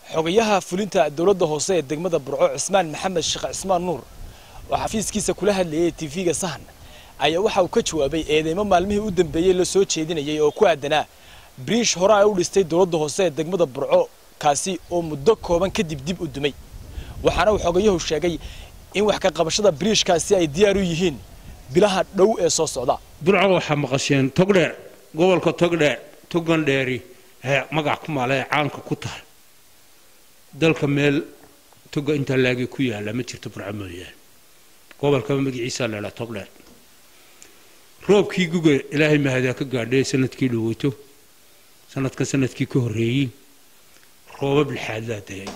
xogayaha fulinta dowladda hoose ee degmada burco cismaan maxamed sheekh cismaan nuur oo xafiiskiisa kula hadlayay tv-ga sahan ayaa waxa uu ka jawaabay eedeymo maalmihii u dambeeyey la soo jeedinayay oo ku aadanaa briish hore ay u dhistay dowladda hoose ee degmada burco kaasi oo muddo kooban kadib dib u dumay waxaana uu xogayuhu sheegay in wax ka qabashada briishkaasi ay diyaar u yihiin bilaha dhow ee soo socda burco waxaa maqasheen togdheer gobolka togdheer togandheeri ee magac ku maala ee caanka ku tahay dalka meel toga intaa laagi ku yaalla ma jirto burco mooyaane gobolkaba magaciisaa la idhaha togdheer roobkii guga ilaahay mahadaa ka gaadhay sanadkii dhaweyto sanadka sanadkii ka horreeyey roobab lixaadlaa dayay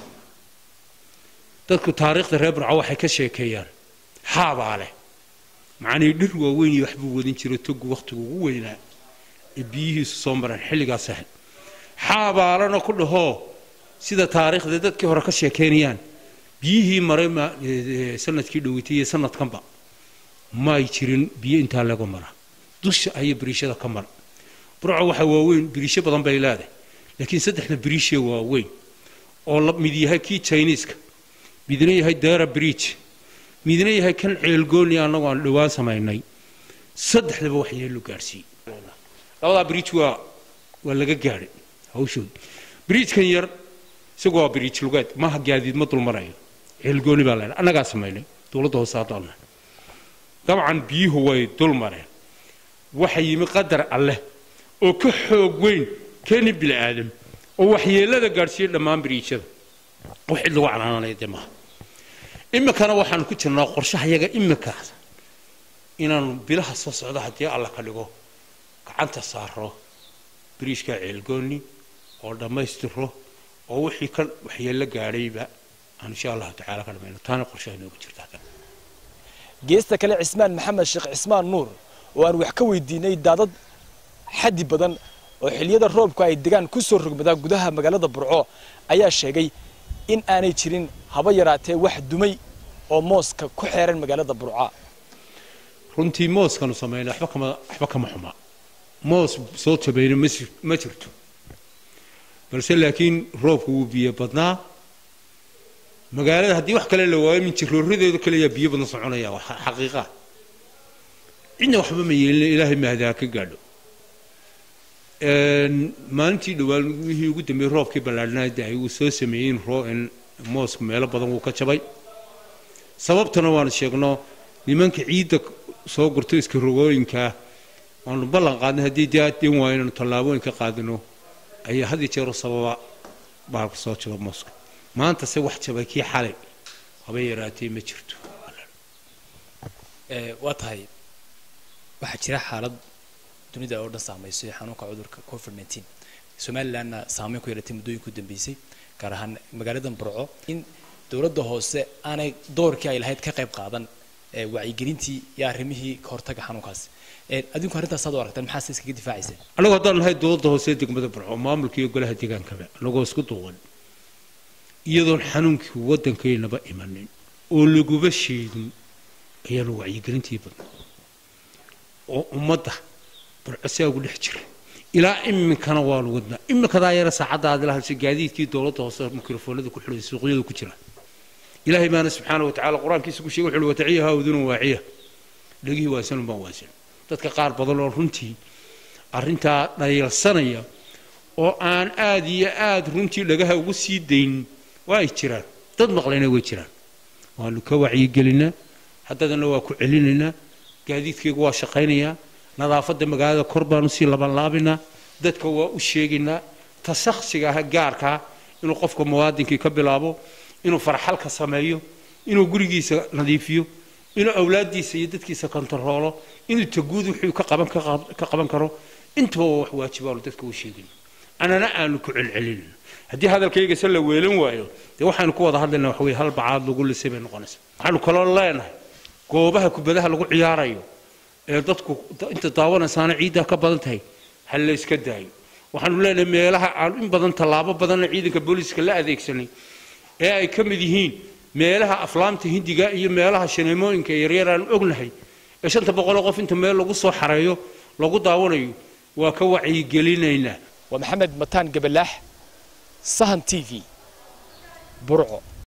dadku taariikhda reer burco waxay ka sheekeeyaan xaabaa leh macnii dhir waaweyn iyo waxbuu wadin jiro togu wakhtigu ugu weynaa ee biyihiisu soo mareen xilligaas ahayd xaabaalana ku dhahoo sida taariikhda dadkii hore ka sheekeynayaan biyihii maray sanadkii dhaweytay iyo sanadkanba may jirin biyo intaa laga mara dusha ayay biriishada ka mara burco waxaa waaweyn biriisho badan bay leedahay laakiin saddexda biriishee waaweyn oo mid yahay kii chiniiska midna yahay dara bridge midna yahay kan ceelgooni annagu aan dhowaan samaynay saddexdaba wax yeelo gaadhsiiyey labadaa bridge waa waa laga gaadhay hawshood bridgekan yar isagu waa bridge lugeed maaha gaadiid ma dulmarayo ceelgooni baa leedahay annagaa samaynay dowladda hoose haddaannahay dabcan biyuhu way dul mareen waxa yimi qadar alleh oo ka xoog weyn keeni bini aadam oo waxyeelada gaadhsiiyey dhammaan biriijada wax cid lagu canaananaya dee maaha iminkana waxaanu ku jirnaa qorshahayaga iminkaas inaanu bilaha soo socda haddii alla ka dhigo gacanta saaro biriishka ceelgooni oo dhammaystiro oo wixii ka waxyeello gaadhayba aan insha allahu tacaala ka dhamayno taana qorshaha inoogu jirta geesta kale cismaan maxamed sheekh cismaan nuur oo aan wax ka weydiinay daadad xaddi badan oo xilliyada roobku ay degaan ku soo rogmadaa gudaha magaalada burco ayaa sheegay in aanay jirin haba yaraatee wax dumay oo mooska ku xeeran magaalada burca runtii mooskanu samayna waxba kama waxba kama xuma moos soo jabayna ma ma jirto balse laakiin roobku wuu biyo badnaa magaalada haddii wax kale la waayo min jirooradeedu kaleyaa biyo badan soconaya waa xaqiiqa cidna waxba ma yeelina ilaahay mahdaa ka gaadho maalintii dhowaan wixii ugu dambeeyey roobkii ballaadhnaa dahay wuu soo sameeyey in moosku meelo badan wuu ka jabay sababtana waanu sheegno nimanka ciidda soo gurto iska rogooyinkaa waanu ballan qaadnay haddii daadin waa inaanu tallaabooyin ka qaadino ayaa had iyo jeero sababa baalka soo jaba mooska maanta se wax jabay kii xalay haba yaraatee ma jirto waa tahay waxaa jira xaalad dunida oo dhan saameysay xanuunka cudurka covid nteen somalilandna saameyn ku yeelatay muddooyinka u dambeysay gaar ahaan magaaladan burco in dowladda hoose aanay doorkii ay lahayd ka qayb qaadan wacyigelintii iyo arrimihii ka hortaga xanuunkaasi adinku arrintaasaad u aragtaan maxaa se iskaga difaacayseen annagu haddaan nahay dowladda hoose degmada burco maamulka iyo golaha deegaankaba annagoo isku duuban iyadoon xanuunkii waddankaynaba imanin oo laguba sheegin ayaanu wacyigelintii badna oo ummadda burco saa ugu dhex jira ilaa iminkana waanu wadnaa iminkadaa yara saacadda aad ila hadashay gaadiidkii dowladda hoose mikrofoonada ku xidhay suuqyadu ku jira ilaahay baana subxaana wa tacaala qur-aankiisa ku sheegay wuxuu wataciyaha udunun waaciya dhegihii waasanun baan waasan dadka qaar badan oo runtii arrintaa dhayalsanaya oo aan aad iyo aad runtii dhagaha ugu sii daynin waa ay jiraan dad maqlayna way jiraan waanu ka wacyigelinaa haddadana waa ku celinaynaa gaadiidkaygu waa shaqaynayaa nadaafadda magaalada kor baanu sii labanlaabinaa dadka waa u sheegaynaa ta shaksiga ah gaarkaa inuu qofka muwaadinkii ka bilaabo inuu farxalka sameeyo inuu gurigiisa nadiifiyo inuu awlaaddiisa iyo dadkiisa kontaroolo inuu taguud wuxuu ka qaban ka qaban karo intaba waa wax waajibaanu dadka u sheegayna anana aanu ku celcelinayna haddii hadalkayga se la weelan waayo dee waxaanu ku wada hadlayna waxa weye hal bacaad lagu lisay bay noqonaysa waxaanu kaloo leenahay goobaha kubadaha lagu ciyaarayo ee dadku inta daawanaysaana ciiddaa ka badan tahay ha la iska daayo waxaanu leenahay meelaha aan in badan tallaabo badanna ciidanka booliiska la adeegsanay ee ay ka mid yihiin meelaha aflaamta hindiga iyo meelaha shaneemooyinka yaryar aan ognahay ee shanta boqoloo qof inta meel lagu soo xareeyo lagu daawanayo waa ka wacyigelinaynaa waa maxamed mataan gabalaax sahan t v burco